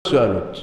su-aalood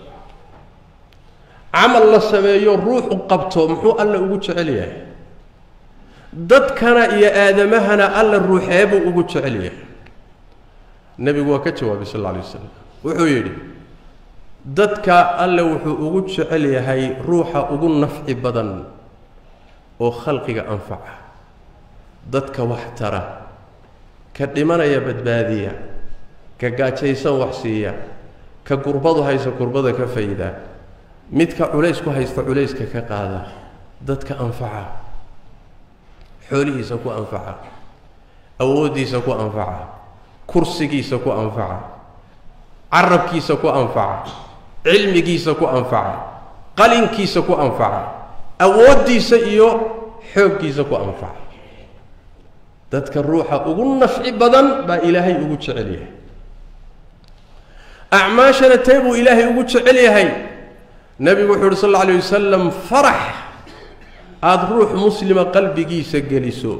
camal la sameeyo ruuxu qabto muxuu alla ugu jecel yahay dadkana iyo aadamahana alla ruuxeebuu ugu jecel yahay nebigu waa ka jawaabay sal alla alay wasalam wuxuu yidhi dadka alle wuxuu ugu jecel yahay ruuxa ugu nafci badan oo khalqiga anfaca dadka wax tara ka dhimanaya badbaadiya ka gaajaysan wax siiya ka gurbadu haysa kurbada ka fayda midka culays ku haysta culayska ka qaada dadka anfaca xoolihiisa ku anfaca awooddiisa ku anfaca kursigiisa ku anfaca carabkiisa ku anfaca cilmigiisa ku anfaca qalinkiisa ku anfaca awooddiisa iyo xooggiisa ku anfaca dadka ruuxa ugu nafci badan baa ilaahay ugu jecel yahay acmaashana tee buu ilaahay ugu jecel yahay nebigu wuxuu uhi sal alla alay wasalam farax aada ruux muslima qalbigiisa geliso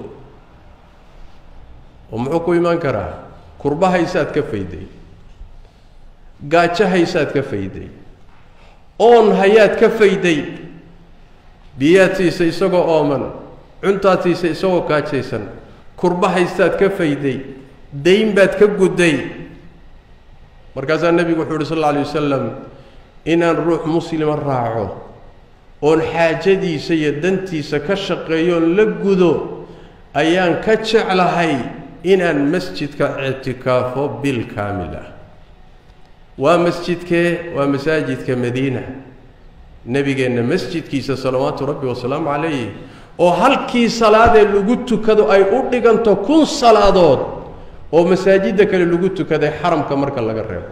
oo muxuu ku imaan karaa kurba haysaad ka fayday gaajo haysaad ka fayday oon hayaad ka fayday biyaad siisa isagoo ooman cuntaad siisa isagoo gaajaysan kurba haystaad ka fayday dayn baad ka gudday markaasaa nebigu wuxuu uhi sal alla alay wasalam inaan ruux muslima raaco oon xaajadiisa iyo dantiisa ka shaqeeyoon la gudo ayaan ka jeclahay inaan masjidka ictikaafo bil kaamil ah waa masjidkee waa masaajidka madiina nebigeenna masjidkiisa salawaatu rabbi wasalaamu calayh oo halkii salaadee lagu tukado ay u dhiganto kun salaadood oo masaajidda kale lagu tukaday xaramka marka laga reebo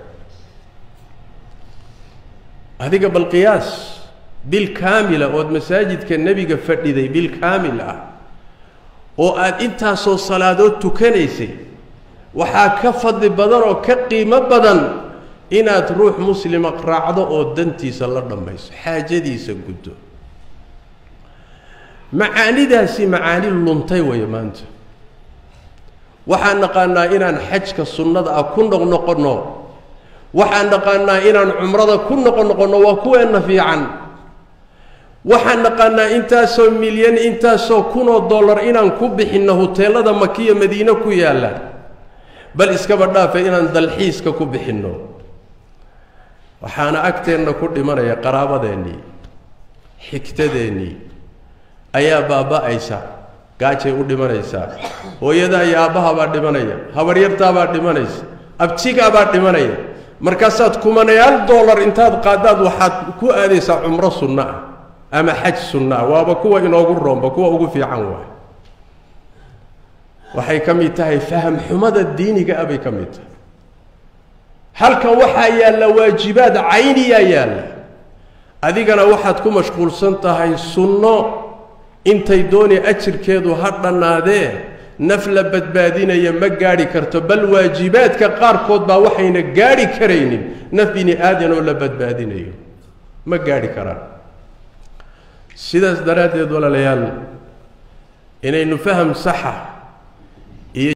adiga bal qiyaas bil kaamila ood masaajidka nebiga fadhiday bil kaamil ah oo aada intaasoo salaadood tukanaysay waxaa ka fadli badan oo ka qiimo badan inaad ruux muslima raacdo oo dantiisa la dhammayso xaajadiisa guddo macaanidaasi macaani luntay weeye maanta waxaan naqaanaa inaan xajka sunnada ah ku noqnoqonno waxaan naqaanaa inaan cumrada ku noqonoqonno waa kuweenna fiican waxaan naqaanaa intaasoo milyan intaasoo kunoo dollar inaan ku bixinno huteelada makiya madiine ku yaalla bal iskaba dhaafe inaan dalxiiska ku bixinno waxaana agteenna ku dhimanaya qaraabadeennii xigtadeennii ayaa baaba'aysa gaajay u dhimanaysaa hooyadaa iyo aabbahabaa dhimanaya habaryartaabaa dhimanaysa abtigaabaa dhimanaya markaasaad kumanayaal dollar intaad qaadaad waxaad ku aadaysaa cumro sunno ah ama xaj sunno ah waaba kuwa inoogu roomba kuwa ugu fiican waay waxay ka mid tahay faham xumada diiniga ah bay ka mid tahay halkan waxaa yaalla waajibaad cayniyaa yaalla adigana waxaad ku mashquulsan tahay sunno intay dooni ajirkeedu ha dhannaadee naf la badbaadinaya ma gaadhi karto bal waajibaadka qaarkood baa waxayna gaadhi karaynin naf bini aadan oo la badbaadinayo ma gaadhi karaan sidaas daraaddeed walaalayaal inaynu faham saxa